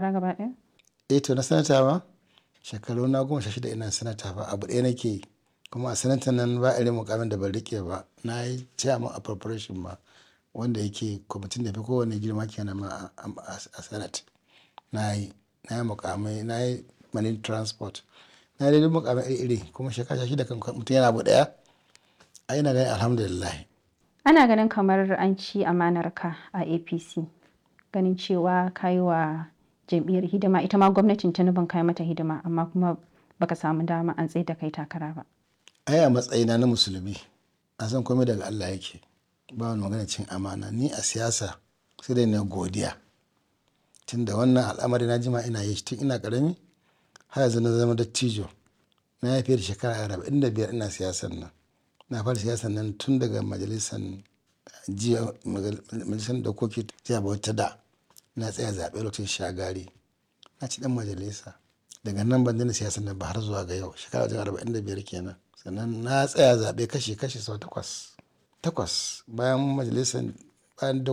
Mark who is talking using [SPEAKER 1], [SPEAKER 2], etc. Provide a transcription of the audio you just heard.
[SPEAKER 1] takara gaba ɗaya?
[SPEAKER 2] eh to na sanata ba shekaru na goma sha shida ina sanata ba abu ɗaya nake yi kuma a sanatan nan ba irin mukamin da ban rike ba na yi chairman appropriation ma wanda yake kwamitin da fi kowane girma kenan ma a senate na yi na yi mukamai na yi marine transport na yi duk mukamai iri iri kuma shekara shida kan mutum yana abu ɗaya a ina ganin alhamdulillah
[SPEAKER 1] Ana ganin kamar an ci amanarka a APC ganin cewa ka yi wa jam'iyyar hidima ita ma gwamnatin Tinubu ka yi mata hidima amma kuma baka samu dama an tsaye da kai takara ba.
[SPEAKER 2] ai a matsayina na musulmi a san komai daga Allah yake ba wani magana cin amana ni a siyasa sai dai na godiya tunda wannan al'amari na jima ina yi tun ina karami har yanzu na zama dattijo na yi fiye da shekara arba'in da biyar ina siyasan nan na fara siyasan nan tun daga majalisar jiya majalisar dokoki jiya bauta da na tsaya zaɓe lokacin shagari na ci dan majalisa daga nan ban daina siyasan nan ba har zuwa ga yau shekara wajen arba'in da biyar kenan sannan na tsaya zaɓe kashe kashe sau takwas takwas bayan majalisar bayan